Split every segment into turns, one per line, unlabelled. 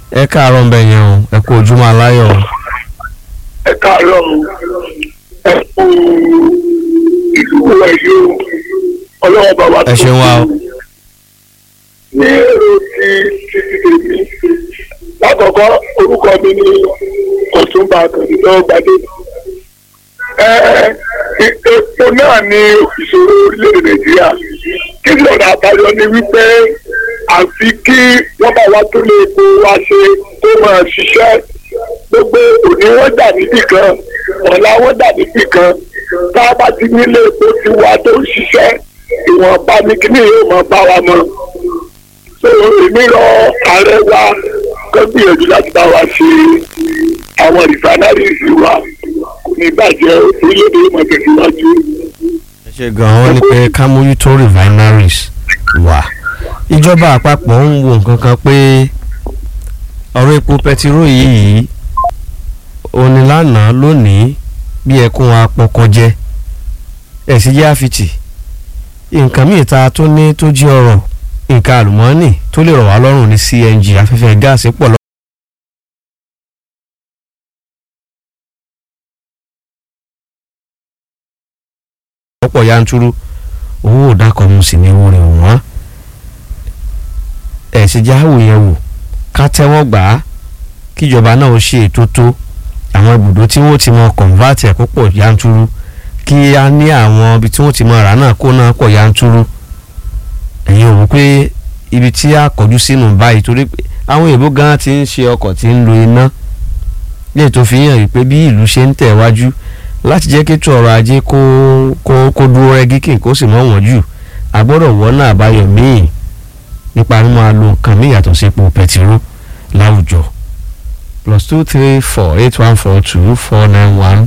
ẹ káàárọ̀ ń bẹ̀ yẹn o ẹ kú ojúmọ́ aláyọ̀ o.
ẹ káàárọ̀ ẹ kú ìlú ẹ̀yọ́ ọlọ́wọ́ bàbá
ẹ ṣeun wa o.
ní èrò ti títí tèmi lákọ̀ọ́kọ́ orúkọ mi ní ọ̀túnba àkàndínlọ́ gbadé epo náà ní ìṣòro orílẹ̀-èdè nàìjíríà kí ni ọ̀nà àbáyọ ni wípé àfi kí wọ́n bá wa tó lè epo wa ṣe tó máa ṣiṣẹ́ gbogbo òní wọ́n dà níbì kan ọ̀la wọ́n dà níbì kan tá a bá ti nílé epo ti wa tó ń ṣiṣẹ́ ìwọ̀nba ní kíní yóò máa bá wa mọ́ so èmi rọ ààrẹ wa kó gbìyànjú láti bá wa ṣe àwọn refineries wa kò ní bàjẹ́ orílẹ̀-èdè yóò máa tẹ̀síwájú.
ẹ ṣe gan-an wọ́n ní pé ká mójútó refineries wà ìjọba àpapọ̀ ń wo nǹkan kan pé ọ̀rọ̀ epo pẹtiró yìí òní lánàá lónìí bí ẹkún apọkọjẹ ẹ̀sìn jẹ́ àfitì nǹkan míì ta tó ní tó jí ọrọ̀ nǹkan àlùmọ́ọ́nì tó lè rọ̀ wá lọ́rùn ní CNG afẹ́fẹ́ gáàsì pọ̀ lọ́ lọ́pọ̀ yanturu owó òdàkọ̀ mu sì ní owó rẹ̀ wọ́n ẹ̀sìn jáwò yẹn wò ká tẹ́wọ́ gbà á kíjọba náà ó ṣe ètò tó àwọn ibùdó tí wọ́n ti mọ kọ̀ǹvátì ẹ̀ púpọ̀ yanturu kí a ní àwọn ibi tí wọ́n ti mọ rà náà kó náà pọ̀ yanturu ẹ̀yin ò wò pé ibi tí a kọjú sínú báyìí torí pé àwọn èèbó gan ti ń ṣe ọkọ̀ tí ń lo iná lè tó fi hàn wípé bí ìlú ṣe ń tẹ̀ wájú láti jẹ́ kí ètò ọrọ̀ ajé kó kó kó dúró rẹ́gí kí kó sì mọ́ wọ́n jù a gbọ́dọ̀ wọ́nà àbáyọ míì nípa mímọ́ lo nǹkan míì yàtọ̀ sí epo pẹtiró láwùjọ plus two three four eight one four two four nine one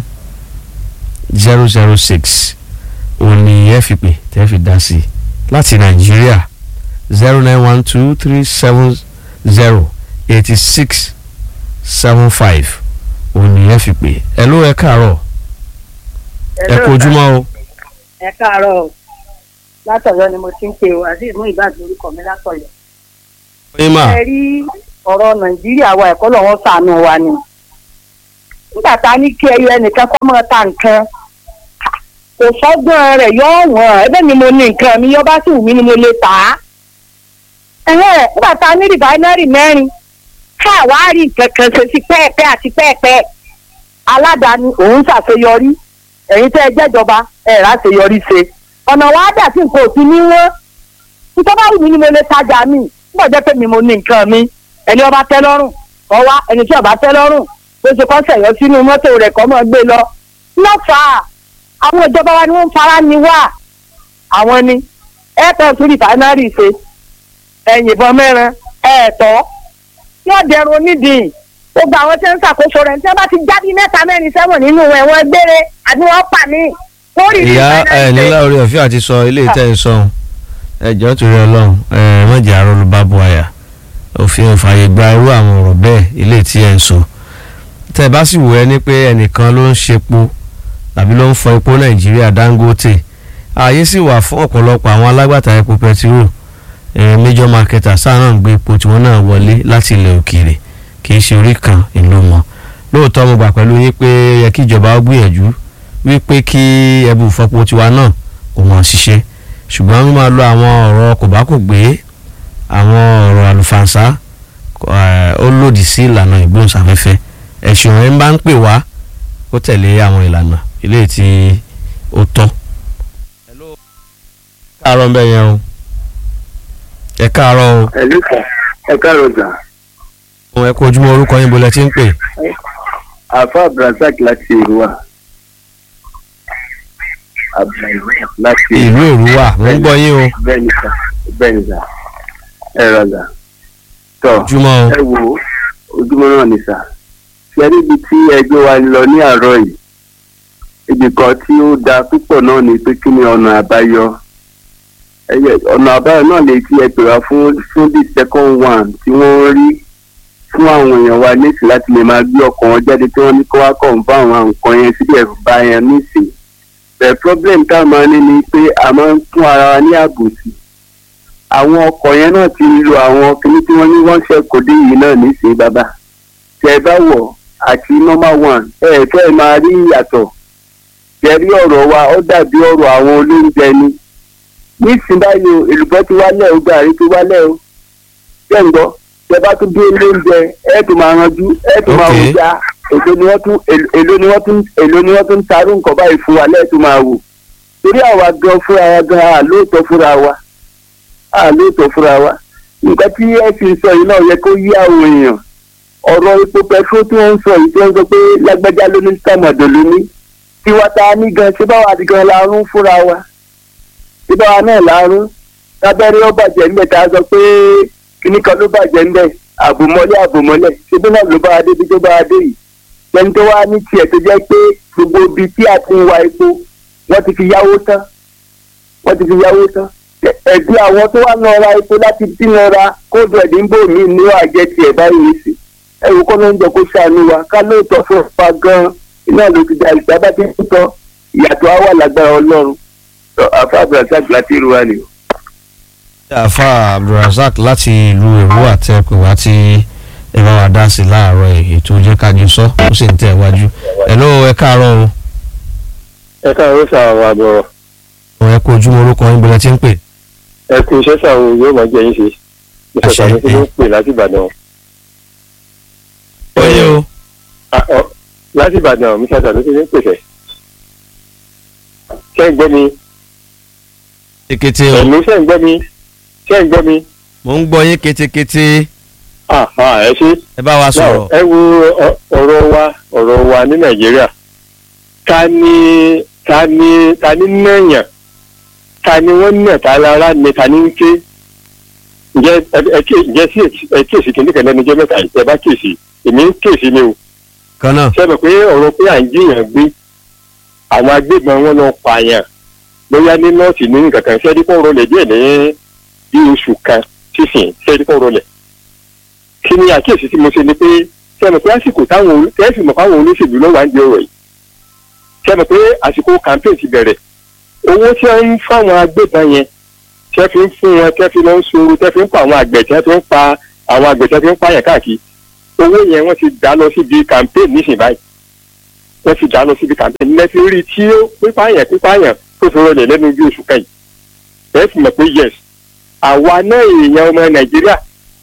zero zero six òní ẹ fi pè tẹ́ fi dá sí i láti nàìjíríà zero nine one two three seven zero eighty six seven five òní ẹ fi pè ẹ ló ẹ káàárọ̀ ẹ kú ojúmọ́ o.
ẹ káàárọ̀ o látọ̀yọ́ ni mo ti ń pe o azeez mú ìbàdàn orúkọ mi látọ̀yọ́.
ẹ máa
ẹ rí ọ̀rọ̀ nàìjíríà wa ẹ̀kọ́ lọ́wọ́ sànù wa ni. nígbà tá a ní kí ẹyọ ẹnìkan kọ́ mọ́ ta nǹkan kò sọ́gbọ́n rẹ̀ yọ wọ́n ẹgbẹ́ mi mo ní nǹkan mi yọ bá sì wù mí ni mo lè tà á. ẹ̀hẹ́n nígbà tá a ní rìfáínárì mẹ́rin káàwárí nǹkan kan ṣe sí pẹ́ẹ̀pẹ́ àti pẹ́ẹ̀pẹ́ aládàáni òun ṣàṣeyọrí ẹ̀yin tẹ́ ẹ jẹ́jọba ẹ̀ ráṣeyọrí ṣe ọ̀nà wa dà sí nǹkan òsì ní wọ́n nítorí bá wù mí ni mo lè tajà mi nígbà jẹ́ pé mi mo ní nǹkan mi ẹni ọba tẹ́ lọ́rùn kọ́ wá ẹni tí ọba tẹ́ lọ́rùn bó ṣe kọ́ sẹ̀yọ́ sínú mọ́tò rẹ̀ kọ́ mọ́ gbé lọ lọ́fà àwọn ìjọba wa ni wọ́n ń fara ni wá àwọn ni ẹ̀ẹ́tọ̀ tún rìfánárì ṣe ẹ̀yìn ìbọn mẹ́rin ẹ̀ẹ́tọ́ yóò dẹrun onídìí gbogbo àwọn tí ń ṣàkóso rẹ̀ tí wọ́n bá ti jáde mẹ́ta mẹ́rin sẹ́wọ̀n nínú ẹ̀wọ̀n gbére àbí wọ́n pa mí. wọ́n rí
ìyá ẹ nílá orí ọ̀fẹ́ àti sọ ilé ìtẹ́ ẹ̀ sọ̀hún ẹjọ́ torí ọlọ́run ẹ mọ̀jẹ̀ àrọ́lù bá bu àyà òfin òfààyè gba irú àwọn ọ̀rọ̀ bẹ́ẹ̀ ilé tí ẹ̀ ń sọ tẹ́ ẹ bá sì wò ẹ ní pé ẹnìkan ló ń ṣepo tàbí ló ń fọ epo nàìjíríà dangote ààyè sì wà fún ọ̀pọ̀lọpọ̀ àwọn alágbàtà epo pẹtiró major marketer sáà náà ń gbé epo tiwọn náà wọlé láti ilẹ̀ òkèèrè kì í ṣe orí kan ìlú mọ́ lóòótọ́ mo gbà pẹ̀lú yín pé yẹ kí ìjọba ó gbìyànjú wípé kí ẹbù ìfọpo tiwa náà kò mọ̀ ṣiṣẹ́ ṣùgbọ́n wọ́n máa lo àwọn ọ̀rọ̀ kò bá kò gbé àwọn ọ̀rọ̀ àlùfànṣá ó lòdì sí ìlànà ìgbóhùnsáfẹ́fẹ́ ẹ̀sùn ẹ̀ ń bá ń pè wá kó tẹ̀lé àwọn ìlànà ilé tí ó tọ́. káàárọ̀ ń bẹ̀ yẹn o ẹ káàárọ̀ o
ẹ̀lú kan ẹ káàárọ̀ gbà.
ẹ kú ojúmọ́ orúkọ yín bolẹ̀ tí ń pè.
àfa abdulrasaq láti ìrúwà. abdulrasaq láti
ìlú èrúwà mo ń gbọ́ yín o
bẹ́ẹ̀ni sà bẹ́ẹ̀ni sà ẹ rọgà. tọ́
ojúmọ́ o
ẹ wo ojúmọ́ náà ni sà. ṣe níbi tí ẹgbẹ́ wa lọ ní àárọ̀ yìí ibì kan tí ó da púpọ̀ náà ni pé kí ni ọ̀nà àbáyọ ẹyẹ ọ̀nà àbáyọ náà lè ti ẹ pè wá fún fún the second one tí wọ́n rí fún àwọn èèyàn wa nísì láti lè máa gbé ọkọ̀ wọn jáde tí wọ́n ní kó wá kọ̀ ń bá àwọn nǹkan yẹn síbẹ̀ bá yẹn nísì. the problem tá a máa ní ni pé a máa ń fún ara wa ní àbòsí
àwọn ọkọ̀ yẹn náà ti lo àwọn kìíní tí wọ́n ní wọ́n ṣe kò dé yìí náà nísìnyí bàbá tẹ ẹ bá wọ̀ àti normal one ẹ ẹ fẹ́ máa rí ìyàtọ̀ tẹ̀rí ọ̀rọ̀ wa ó dàbí ọ̀rọ̀ àwọn olóúnjẹ ni nísìnyí báyìí o èlùbọ́ ti wálẹ̀ o gàrí ti wálẹ̀ o ṣé ń gbọ́ tẹ bá tún dé olóúnjẹ ẹ tún máa ranjú ẹ tún máa
Ok.
wò já èlò ni wọ́n tún èlò ni wọ́n tún èlò ni wọ́n tún tarú nǹkan báyìí fún wa lẹ́ẹ̀tún máa wò torí àwa gan fúnra wa gan àlóòótọ́ fúnra wa àlóòótọ́ fúnra wa nǹkan tí ẹ fi sọ yìí náà yẹ kó yí àwọn èèyàn ọ̀rọ̀ epo pẹtrol tí wọ́n ń sọ yìí tí wọ́n ń sọ pé lágbájá ló ní tàmọ̀dò ló ní tiwa ta ní gan ṣé báwa ti gan la rún fúnra wa ṣé báwa náà la rún tábẹ́rẹ́ ó bàjẹ́ ńbẹ̀ tá a sọ pé kíní kan ló bàjẹ́ ńbẹ̀ àbòmọ́lẹ̀ àbòmọ́lẹ̀ ṣé bí náà ló bá a débi tó bá a dé yìí lẹ́ni tó wá ní tiẹ̀ tó jẹ́ pé gbogbo ibi tí a ti ń wa epo wọ́n ti fi yáwó tán wọ́n ti fi yáwó tán ẹ̀bí àwọn tó wá lọ ra epo láti dín lọ ra kóòdù ẹ̀dínbò mi ní àjẹ tiẹ̀ báyìí sí ẹ̀rù kọ́ ló ń jẹ kó ṣàánú wa ká lóòótọ́ fún ọ̀pá gan-an iná ló ti da ìgbà bá ti ń tọ́ ìyàtọ̀ á wà lágbára ọlọ́run àfa abdulrasaq láti irú wa ni o.
àfa abdulrasaq láti ìlú èrú àtẹkù wá tí ẹ bá wa dá sí láàárọ̀ yìí ètò jẹ́ kájú sọ ó sì ń tẹ̀ wájú ẹ̀ ló ẹ káàárọ̀ o
ẹ káàárọ̀ sàwọn àbọ̀rọ̀
ọ̀ ẹ kó ojúmọ́ orúkọ yín bọ́lá tí ń pè.
ẹ kú iṣẹ́ sàwọn yóò máa jẹ yín ṣe
Àṣẹ.
ìṣẹ̀ṣà ní kí ló ń pè láti ìbàdàn
ó yẹ o
Ah, ọ, láti ìbàdàn mi ṣàṣà ló ti ń pèsè ṣé ń gbọ́ mi
kété o
ẹ̀mí ṣé ń gbọ́ mi ṣé ń gbọ́ mi
mò ń gbọ́ yín kétékété
Ah, ah, ẹ ṣe
ẹ bá wa sọ̀rọ̀
ẹ wo ọ- ọ̀rọ̀ wa ọ̀rọ̀ wa ní nàìjíríà ta ni ta ni ta ni nàyàn ta ni wọ́n nà ta lára ni ta ni ń ké ǹjẹ́ ẹ- ẹ ké- ǹjẹ́ sí ẹ kíyèsí kìnnìkan lẹ́nu jẹ́ mẹ́ta yìí ẹ bá kíyèsí èmi ń kíyèsí ni o
kan náà
sẹ́mi pé ọ̀rọ̀ pé à ń jiyàn gbé àwọn agbébọn wọn lọ pààyàn bóyá ní nọ́ọ̀sì ní nǹkan kan sẹ́ẹ̀dí kọ́ rọlẹ̀ díẹ̀ ní bí oṣù kan sísìn sẹ́ẹ̀dí kọ́ rọlẹ̀. kí ni àkíyèsí tí mo ṣe ni pé sẹ́mi pé àsìkò táwọn olú- tẹ́sí mọ̀ fáwọn olóṣèlú lọ́wọ́ à ń di ọ̀rọ̀ yìí sẹ́mi pé àsìkò campaign ti bẹ̀rẹ̀ owó tí wọ́n ń fáwọn agbébọn yẹn tẹ́ fi ń fún wọn tẹ́ fi lọ ń sọ̀rọ̀ tẹ́ fi ń pa àwọn àgbẹ̀ tẹ́ fi ń pa àwọn àgbẹ̀ tẹ́ fi ń pààyàn káàkiri owó yẹn wọ́n ti dá lọ síbi campaign nísìnyí báyìí wọ́n ti dá lọ síbi campaign lẹ́sí rí tí ó pípààyàn pípààyàn tó fi rọlẹ̀ lẹ́nu bí oṣù kan yìí ẹ sì mọ̀ pé yes àwa náà èèyàn ọmọ nàìjíríà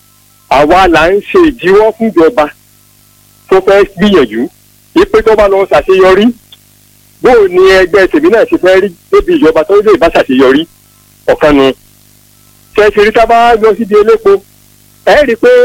àwa là ń ṣe ìdíwọ́ fúnjọba tó fẹ́ gbìyànjú wípé tó bá lọ ṣàṣeyọrí bó o ní ẹgbẹ́ tèmi náà ṣe fẹ́ rí débi ìjọba tó lè bá ṣàṣeyọrí ọ̀kan nu tẹ̀sírí tá a bá lọ síbi elépo ẹ rí i pé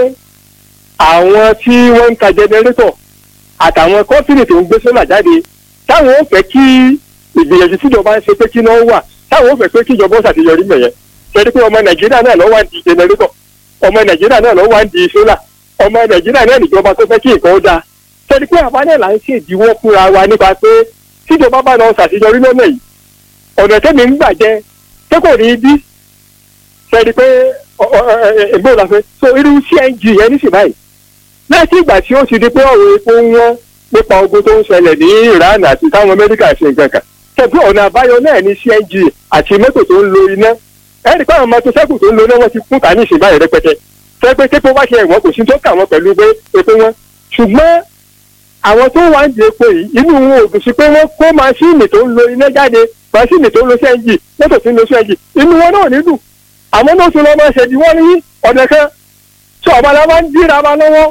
àwọn tí wọ́n ń ta jẹnẹrétọ̀ àtàwọn kọ́ńtìnì tó ń gbé sólà jáde táwọn ò fẹ́ kí ìgbìyànjú tíjọba ń ṣe pé kí náà wà táwọn ò fẹ́ pé kíjọba ó ṣàṣeyọrí mẹ̀yẹn ṣẹ́ni pé ọmọ nàìjíríà náà lọ́wọ́ ń di jẹnẹrétọ̀ ọmọ nàìjíríà náà lọ́wọ́ ń di sólà ọmọ nàìjíríà náà níjọba tó fẹ́ kí nǹkan ó dáa ṣẹ́ni pé àwa náà là ń ṣèdíwọ́ fúnra wa nípa pé tíjọba bá lọ ṣàṣeyọrí lọ́nà yìí ọ̀nà tẹ́mi ń gbà jẹ ṣé kò ní í bí ṣẹ́ni pé ẹ̀gbọ́n la fẹ́ so irú cng yẹn ní sì báyìí láti ìgbà tí ó ti di pé ọ̀rọ̀ epo ń wọ́n nípa ogun tó ń ṣẹlẹ̀ ní iran àti táwọn amẹ́ríkà ṣe nǹkan kan tẹ̀bí ọ̀nà àbáyọ náà ní cng àti mọ́tò tó ń lo iná ẹ̀rí pé àwọn mọ́tò sẹ́kù tó ń lo iná wọ́n ti kún tà ní ìsìn báyìí rẹpẹtẹ tẹ́gbẹ́ tẹ́pọ̀ wá ṣe ẹ̀wọ̀n kò sí tó kà wọ́n pẹ̀lú pé epo wọn ṣùgbọ́n àwọn tó wá ń di epo yìí inú wọn ò dùn sí pé wọ́n kó máṣíìnì tó ń lo iná jáde máṣíìnì tó ń lo cng mọ́tò tó ń lo cng inú wọn náà ní dùn àmọ́ náà tún lọ́ máa ṣẹ̀dí wọ́n ní ọ̀nà kan tí ọ̀bá la máa ń dìra wa lọ́wọ́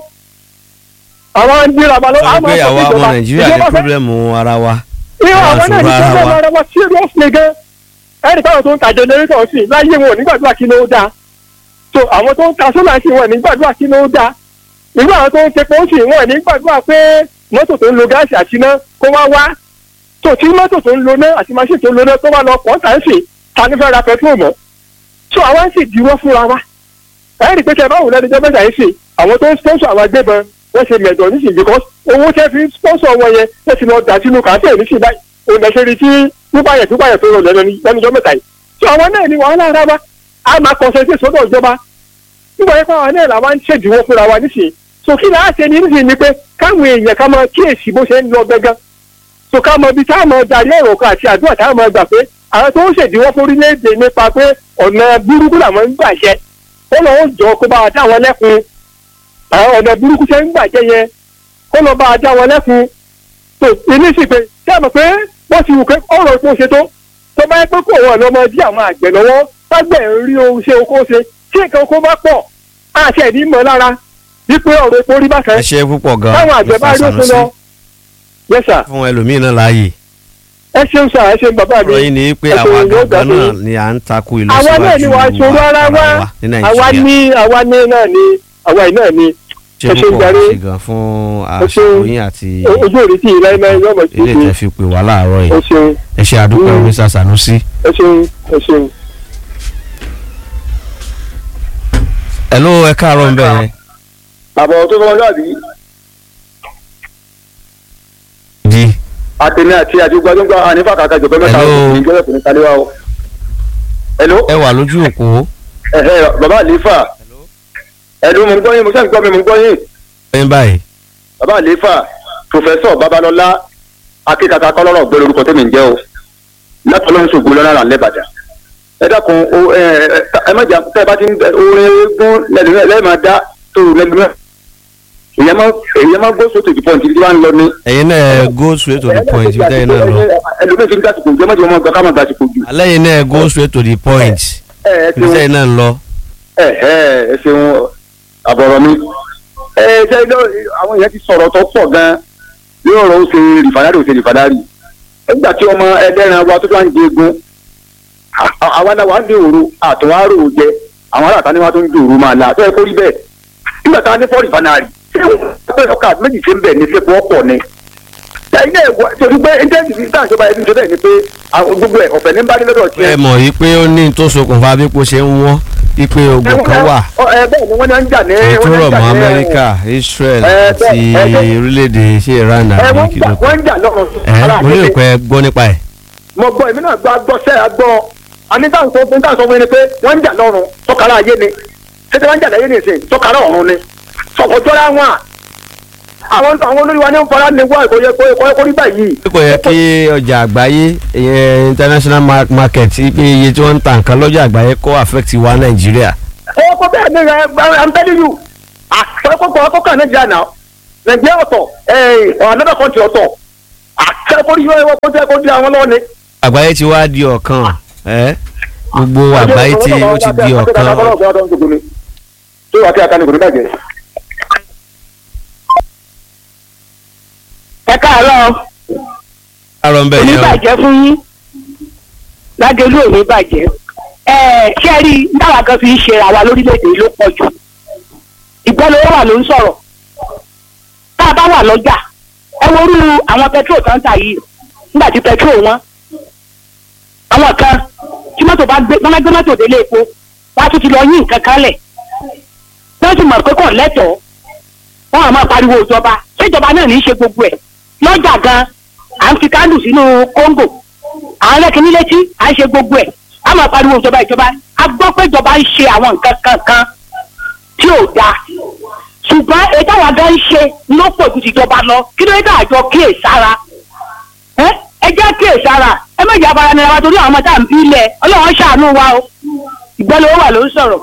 àwọn ń dìra wa lọ́wọ́
sọ pé àwa ọmọ nàìjíríà ní pírọ́blẹ́mù ara wa
ìwọ àwọn náà ní
àṣùrọ̀ ara
pírọ́blẹ́mù
wa.
ara wa seriously gan ẹ̀rí táwọn tó ń ta jẹnẹrétọ̀ sí láyé wọn ò nígbàdúrà kí ló dáa so àwọn tó ń ta sólà sí wọn ò nígbàdúrà kí ló dáa irú àwọn tó ń tepo sí wọn ò nígbàdúrà pé mọ́tò tó ń lo gáàsì àti iná kó wá wá so tí mọ́tò tó ń lo náà àti máṣíìnì tó ń lo náà tó wá lọ pọ̀ tà ń sìn ta ní fẹ́ ra pẹtrol mọ́ so àwọn sì diwọ́ fúnra wa ẹ rí i pé kẹ báwo lẹ́nu jẹ́ mẹ́ta yìí sìn àwọn tó ń sponsor àwọn agbébọn wọ́n ṣe mẹ̀dọ̀ nísìnyí because owó tẹ́ fi sponsor wọn yẹn wọ́n ti lọ dà sínú kàńtẹ́ nísìnyí báyìí òun lè ṣe rí tí pípààyàn pípààyàn tó rọ lẹ́nu lẹ́nu jọ́ mẹ́ta yìí so àwọn náà ni wàhálà ara wa a máa concentrate sọ́dọ̀ ìjọba nígbà yẹn fáwọn náà làwọn ń ṣèdíwọ́ fúnra wa nísìnyí so kí láà ṣe ní nísìnyí ni pé káwọn èèyàn ká máa kíyèsí bó ṣe ń lọ gángan so ká mọ ibi tá a mọ darí ọ̀rọ̀ kan àti àdúrà tá a mọ gbà pé àwọn tó ń ṣèdíwọ́ fún orílẹ̀-èdè nípa pé ọ̀nà burúkú làwọn ń gbàjẹ́ ó lọ́wọ́ jọ kó bá wa dá wọn lẹ́kun àwọn ọ̀nà burúkú ṣe ń gbàjẹ́ yẹn kó lọ́ bá wa dá wọn lẹ́kun tó ilé sì pé ṣé àmọ̀ pé wọ́n ti wù pé ọ̀rọ̀ epo ṣe tó tó bá yẹ pé kò wọ́n lọ́mọ dí àwọn àgbẹ̀ lọ́wọ́ tágbẹ̀ ń rí ohun ṣe oko ṣe tí nǹkan oko bá pọ̀ àti ẹ̀dí mọ́ lára wípé ọ̀rọ̀ epo rí bákan
ẹ ṣe púpọ̀ gan
táwọn àgbẹ̀ bá rí òfin lọ yes sir
fún ẹlòmíín náà láàyè
ẹ ṣeun sir ẹ ṣeun bàbá mi
ọ̀rọ̀ yìí ni pé
ẹ
àwa
ṣeun, yóò
gangan
gbà
náà
fún
ni à ń takò
àwa náà ni wàá ṣòro ara wa
ní
àwa
nàìjíríà
ní àwa ní náà ni àwa yìí náà ni
ṣe
ẹ ṣeun
púpọ̀
jàre.
ṣe gan fún
Ẹ ṣeun.
àṣeyìn àti
ojú òrí tí ìlà iná yọmọ sí
ilé
i
tẹ́ fi pè wá láàárọ̀
ẹ
yìí
ṣeun
ẹ ṣe àdúpẹ́
Mm.
Mr. Sanusi.
ẹ ṣeun ẹ ṣeun.
hello ẹ káàárọ̀ ń bẹ̀ yẹn.
àbọ̀ tó fọwọ́ dàbí
di
àtẹ̀mí àti àdúgbàdúgbà ànífà kàkà jọ̀bẹ́ mẹ́ta
Hello.
ìjọba kò ní kálíwá o. hello
ẹ wà lójú òpó
ẹ̀hẹ́ bàbá àlefa ẹ̀dùn mo ń gbọ́ yín mo sẹ́ni gbọ́ mi mo ń gbọ́ yín
ẹ̀yìn báyìí
bàbá àlefa pòfẹ́sọ̀ babalọ́lá akíkaka kọ́lọ́rọ̀ gbé lórúkọ tẹ́mi ń jẹ́ o látọ̀lọ́run ṣògo lọ́nà là ń lẹ́bàdà ẹ dákun o ẹ ẹ ẹ má jà tẹ́ ẹ bá ti ń bẹ orin eégún lẹ́yìn máa dá tó lẹ́nu náà èyàn máa èyàn máa gbó sóto ìdìbò ní wàá ń lọ ní.
ẹ̀yin náà ẹ go straight to the point ibi tẹ́yìn náà lọ
ẹlòmíì fi ń gbàsìkò jẹ́ mọ́tò wọn gbà ká máa gbàsìkò jù.
alẹ́ yìí náà ẹ go straight to the point
ẹ ẹ
ibi
ṣeun
tẹ́yìn náà lọ.
ẹ ẹ ẹ ṣeun àbọ̀rọ̀ mi. ẹ ṣe ilé àwọn èèyàn ti sọ̀rọ̀ tó pọ̀ gan-an yóò rọ̀ ó ṣe rìfàdárì ó ṣe rìfàdárì. nígbà tí ọmọ ẹlẹ́ran wa tó tó ń di egun àwa náà wà ń di òru àtúwárò jẹ àwọn aláàtà ni wọn tó ń di òru máa la tó yẹ kó rí bẹ́ẹ̀. nígbà tá a ní fọ́ọ̀rì fanari ṣé wọ́n ọkà méjì ṣe ń bẹ̀ ní sẹ́kù ọ̀pọ̀ ni. ẹ̀yin náà wọ torí pé ẹ̀ńtẹ́ǹtì fi dáhùn ìjọba ẹ̀dùn ṣe bẹ́ẹ̀ ni pé àwọn gbogbo ẹ̀ ọ̀fẹ́ ní bá dé lọ́dọ̀ tiẹ̀
ẹ mọ̀ yìí pé ó ní tó ṣokùnfà bí kò ṣe ń wọ́n wípé ogun kan wà
ẹ bẹ́ẹ̀ ni wọ́n ní wọ́n ń jà ní.
èyí tó
wọ́n ní
rọ̀
ń jà
mọ́
ní-
Amẹ́ríkà Israel
ẹ,
àti
bẹ́ẹ̀, ẹ, bẹ́ẹ̀.
orílẹ̀-èdè ṣé Iran
ẹ
àbí
wọ́n ń jà
kìlọ̀
wọ́n ń jà lọ́rùn.
ẹ mo lérò pé ẹ gbọ́ nípa ẹ̀
mo gbọ́ èmi náà gbọ́ agbọ́sẹ́ agbọ́ àní táwọn sọ fún táwọn sọ fún mi ni pé wọ́n ń jà lọ́rùn tọ́kara ayé ni tètè wọ́n ń jà láyé ni ìsìn tọ́kara ọ̀run ni sọ̀kọ̀jọ́ra wọn à. àwọn àwọn olórí wa ní ń fara ní wá ìkóyẹ kóyẹ kórí báyìí.
kò yẹ kí ọjà àgbáyé ìyẹn international ma- market pé iye tí wọ́n ń ta nǹkan lọ́jà àgbáyé kó affect wa Nàìjíríà
ẹ kó bẹ́ẹ̀ ni ẹ i'm telling you àkọ́kọ́ àkọ́kọ́ nàìjíríà náà nàìjíríà ọ̀tọ̀ ẹ̀ another country ọ̀tọ̀ àkẹ́kọ̀ọ́ yóò wọ́n kó jẹ́ kó di àwọn lọ́wọ́ ni.
àgbáyé ti wá di ọ̀kan ẹ gbogbo àgbáyé tí ó ti di ọ̀kan
tó wà kí akanigò ní bàjẹ́.
ẹ káàárọ̀
àrọ̀ ń bẹ̀ yẹn o
oníbàjẹ́ fún yín lágẹ̀lú òní bàjẹ́ ẹ ṣé ẹ rí i táwa kan fi ń ṣe àwa lórílẹ̀‐èdè ló pọ̀ jù ìgbọ́lówó wà ló ń sọ̀rọ̀ tá a bá wà lọ́jà ẹ worú àwọn pẹtrol tó ń tà yìí nígbà tí pẹtrol wọn àwọn kan tí mọ́tò bá gbé wọ́n bá gbé mọ́tò délé epo wọ́n á tún ti lọ yín nǹkan kan lẹ̀ wọ́n sì mọ̀ pé kò lẹ́tọ̀ọ́ wọ́n á máa pariwo ìjọba ṣé ìjọba náà ní í ṣe gbogbo ẹ̀ lọ́jà gan à ń fi kándù sínú kóńgò à ń rẹ́kìní létí à ń ṣe gbogbo ẹ̀ a máa pariwo ìjọba ìjọba a gbọ́ pé ìjọba ń ṣe àwọn nǹkan kankan tí ò dáa ṣùgbọ́n èyí táwọn adá ń ṣe ló pọ̀ ju tìjọba lọ kí ló dé àjọ kíyè sára ẹ ẹ jẹ́ kíyè sára ẹ má jà bara nira wa torí àwọn ọmọ tá à ń bí ilẹ̀ ọlọ́run ṣàánú wa o ìgbọ́lówó wà ló ń sọ̀rọ̀.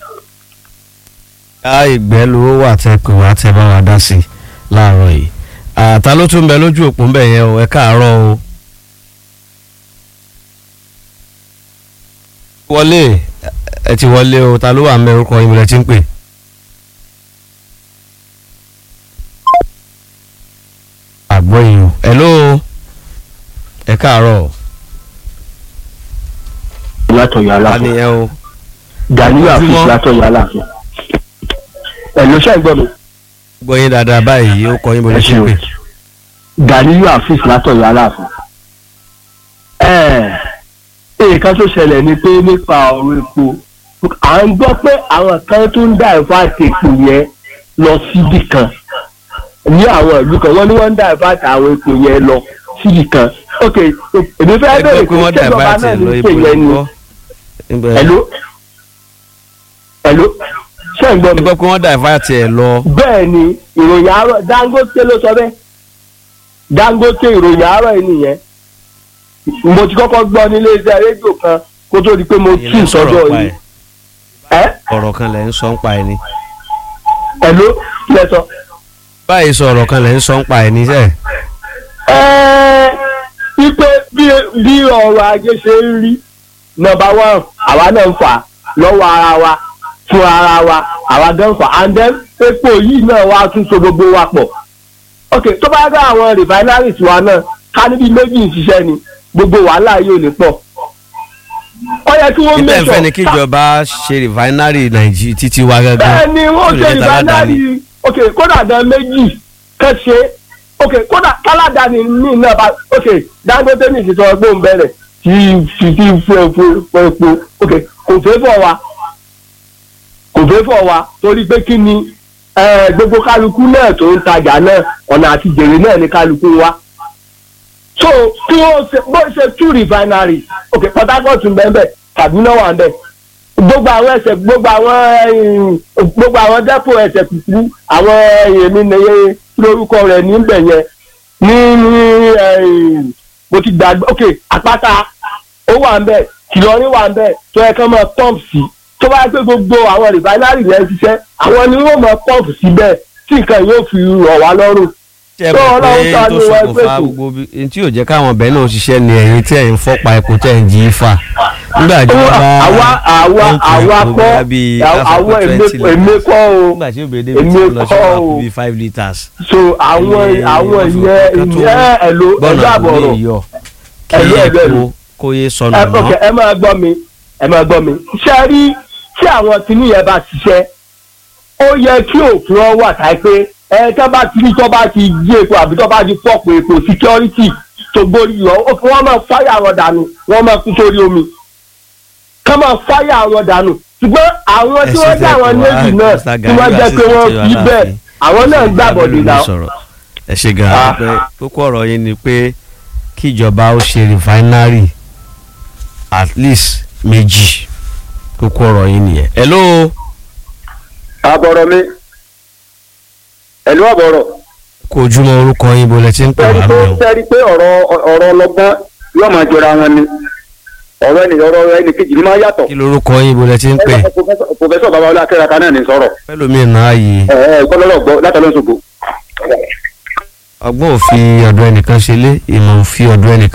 á ìgbẹ́ ló wà tẹ́ pé wà á tẹ́ bá wa dá sí i láàárọ̀ yìí àtà ló tún bẹ lójú òpó ń bẹ̀ yẹn o ẹ káàárọ̀ o. wọlé ẹ ti wọlé o ta ló wà ń bẹ orúkọ yín lẹ ti ń pè. àgbọ̀ yìí o hello ẹ káàárọ̀
látọ̀yọ̀
ta
aláàfin
ni ẹ o.
Ganiyu Afis
Ojúmọ́.
látọ̀yọ̀ aláàfin ẹ̀ ló ṣe ń gbọ́ mi
gbọ́ yín dáadáa báyìí ó kọ yín bó lè
ẹ
ṣe
ṣeun
pè.
Ganiyu Afis látọ̀yọ̀ aláàfin. ẹ̀ẹ́ nǹkan tó ṣẹlẹ̀ ni pé nípa ọ̀rọ̀ epo à ń gbọ́ pé àwọn kan tó ń dá ẹ̀fọ́ àti epo yẹn lọ síbì kan ní àwọn ìlú kan wọ́n ní wọ́n ń dá ẹ̀fọ́ àti àwọn epo yẹn lọ síbì kan ok èmi fẹ́
ẹ
bẹ̀rẹ̀
gbọ́ pé wọ́n dà
ṣèjọba
bá
náà
tiẹ̀
ní
lọ
pè
ibo
yẹn ni
ìgbọ́. Ibẹ̀-
ẹ̀ló ẹ̀ló ṣé ń gbọ́
ẹ
mi.
gbọ́ pé wọ́n dà ìfá tiẹ̀ lọ.
bẹ́ẹ̀ ni ìròyìn àárọ̀ Dangote ló sọ bẹ́ẹ̀ Dangote ìròyìn àárọ̀ yìí nìyẹn mo ti kọ́kọ́ gbọ́ nílé iṣẹ́ rédíò kan kó tó di pé mo
Ẹ̀yin
tún
lẹ́ ń sọ̀rọ̀
sọ́dọ̀
pa
yìí
ẹ̀.
ẹ́
ọ̀rọ̀ kan lẹ̀ ń sọ ń pa ẹ̀ ni
ẹ̀ ló lẹ́sọ̀.
báyìí sọ ọ̀rọ̀ kan lẹ̀ ń sọ ń pa ẹ̀ ni sẹ́ẹ̀.
Ẹ́ẹ́, wípé bí bí ọrọ̀ ajé ṣe ń rí nọ́mbà one àwa náà ń fà lọ́wọ́ ara wa fún ara wa àwa gan ń fà and then epo yìí náà wá tún so gbogbo wa pọ̀ ok tó bá dá àwọn refineries wa náà ká níbi méjì ń ṣiṣẹ́ ni gbogbo wàhálà yìí ò ní pọ̀ ó yẹ kí wọ́n
níta
mẹ́sọ̀
ìfẹ́ ni kíjọba ṣe rìfáínárì nàìjíríà títí wa
bẹ́ẹ̀
gángan
ni wọ́n
tó
ṣe
lè jẹ́ taládàáni.
refinery ok kódà gan méjì kẹ́ ṣe ok kódà káládàáni ní náà bá ok dangote ní ìṣètò ọgbọ́n bẹ̀rẹ̀ tí tí tí fún epo fún epo ok kò fẹ́ fọ́ wa kò fẹ́ fọ́ wa torí pé kí ni eh, gbogbo kálukú náà tó ń tajà náà ọ̀nà àti jèrè náà ní kálukú wa so kí wọ́n ṣe bó ṣe two refinery ok port harcourt ń bẹ́ẹ̀ bẹ́ẹ̀ kaduna wà ń bẹ́ẹ̀ gbogbo àwọn ẹsẹ̀ gbogbo àwọn ẹ̀yìn, gbogbo àwọn dẹ́pò ẹsẹ̀ kùkú àwọn èmi nìyẹn lórúkọ rẹ̀ níbẹ̀ yẹn ní ní ẹ̀yìn, mo ti gbàgbé ok àpáta ó wà ń bẹ̀ kìlọ́rin wà ń bẹ̀ tó yẹ kán máa pump sí tó bá yẹ pé gbogbo àwọn refinery yẹn ṣiṣẹ́ àwọn ni wọ́n máa pump síbẹ̀ tí nǹkan yóò fi rọ̀ wá lọ́rùn
ṣe
tó
mọ̀
Ọlọ́run
pé
ṣàánú
tó
wa
ṣokùnfà
ẹgbẹ́ tó.
gbogbo bí n tí yóò jẹ́ káwọn ọbẹ̀ náà ṣiṣẹ́ ni ẹ̀yin tí ẹ̀ ń fọ́pa epo tẹ̀ ń jí fà nígbà tí wọ́n bá
àwa àwa
wọ́n kó
àwa
epo
kọ́
bóyá bíi half
àwọn
a
èmi
twenty
èmi
litres.
kọ́ o
nígbà tí òbí débi
èmi
tí wọ́n lọ sí
kọ́
wàá
o.
kú bíi five litres.
so àwọn
Ẹni
àwọn
wọ́n fi
ìyẹn
nǹkan tó
ìyẹn ẹ̀lò
gbọ́nà
ẹ̀lò àbọ̀rọ̀
àbúlé yọ kí
Ẹ̀lò, ẹ̀lò, ẹ̀lò.
epo kó yé sọnù
ẹ ok
mọ́.
ẹ máa gbọ́ mi ẹ máa gbọ́ mi ṣe rí tí àwọn kìíní yẹn bá ṣiṣẹ́ ó yẹ kí òfin ọ wà táyé pé ẹ tó bá ti rí tó bá ti jí epo àbí tó bá ti pọ̀pọ̀ epo security tó gbórí lọ ó fi wọ́n máa fáyà wọn dànù wọ́n máa kú sórí omi ká máa fáyà wọn dànù ṣùgbọ́n àwọn tí wọ́n jẹ́ àwọn navy náà tí wọ́n jẹ́ pé wọ́n fi bẹ́ẹ̀ àwọn náà ń gbàbọ̀dé náà.
ẹ ṣe gan
Ah.
pé kókó ọ̀rọ̀ yín ni pé kíjọba ó ṣe rìfáínárì at least méjì kókó ọ̀rọ̀ yín nìyẹn. hello
àbọ̀rọ̀ mi ẹ̀lú àbọ̀rọ̀
kó ojúmọ́ orúkọ yín bó lẹ ti ń pè
sẹ́rí
wá
pé
mi o.
sẹ́rí pé ọ̀rọ̀ ọ̀rọ̀ ọlọ́gbọ́n yóò máa jọra wọn ni ọ̀rọ̀ ẹni ọ̀rọ̀ ẹni kejì ni máa yàtọ̀
kí lorúkọ yín bó lẹ ti ń pè.
pòfẹ́sọ̀ babalọ́lá akẹ́rẹ́ka náà ní sọ̀rọ̀
pẹ́lúmi náà yìí
ẹ̀ ẹ̀ kọ́lọ́lọ́ gbọ́ látọ̀lọ́sọ̀gbọ̀.
ọgbọ́n òfin ọ̀dọ̀ ẹnìkan ṣe lé ìmọ̀ òfin ọ̀dọ̀ ẹnìkan.